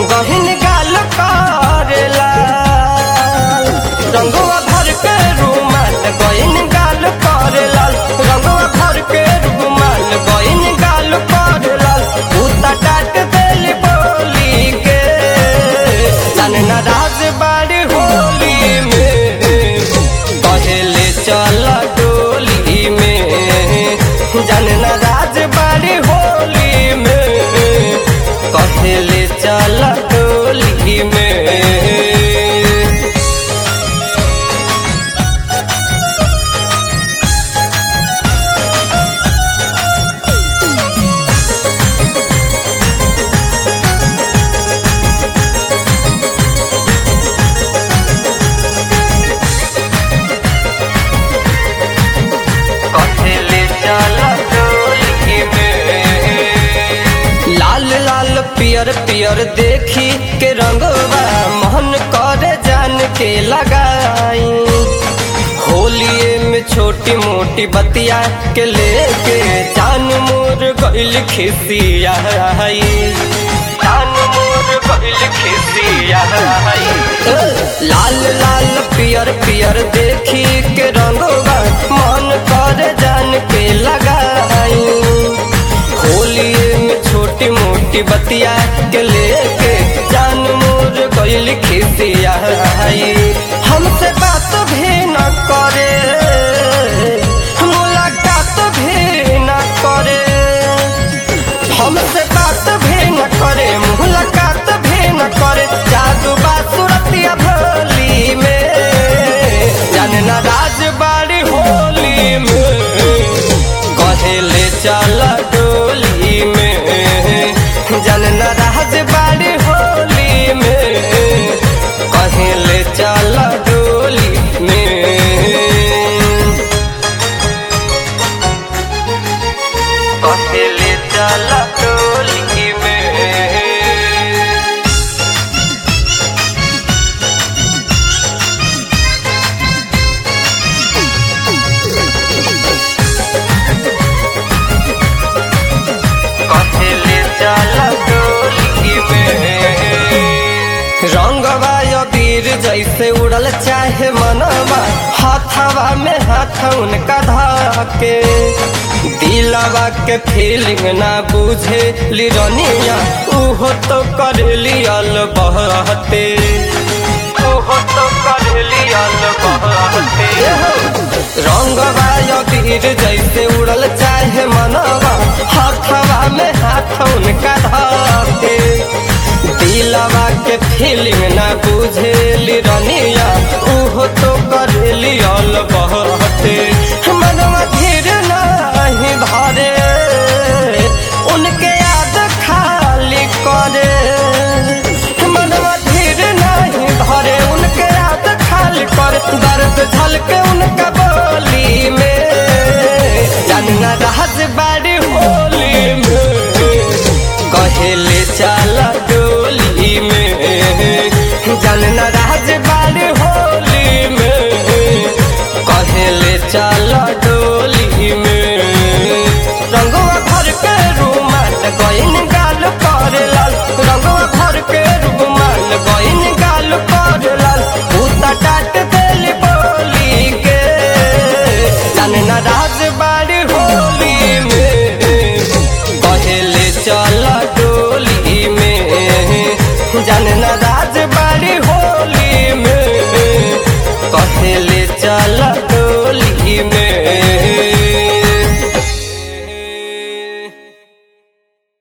गहिन गाल करेला रंगवा भर के रुमाल गहिन गाल करेला रंगवा भर के रुमाल गहिन गाल करेला उता काट देली बोली के जाने ना राज बाड़ी होली में कहेले चल डोली में जाने ना राज बाड़ी होली में कहेले चल डोली में कथेले चला डोली में लाल लाल पियर पियर देखी के रंगवा मोहन करे जान के लगाई होलिए में छोटी मोटी बतिया के लेके जान मोर गइल खिसिया जान मोर गइल खिसिया लाल लाल पियर पियर देखी के रंगवा मन कर जान के लगाई होलिए में छोटी मोटी बतिया के लेके जान मोर गइल खिसिया हमसे बात भी न करे मुलाकात भी न करे हमसे बात भी न करे मुलाकात भी न करे जादू बासुरतिया भोली में जाने ना राजबाड़ी होली में कहेले चल डोली में जाने ना राजबाड़ी होली में कहेले चल डोली में कहेले चल डोली में कहेले चल डोली में रंगवा अबीर जैसे उड़ल चाहे मनवा हाथवा में हाथ उनका धाके दिलवा के फीलिंग ना बुझे लिरनिया उहो तो कर लियल बहते उहो तो कर लियल बहते रंगवा अबीर जैसे उड़ल चाहे मनवा हाथवा में हाथ उनका धाके दिलवा के फीलिंग ना बुझेली रनिया उहो तो करेली अल बहते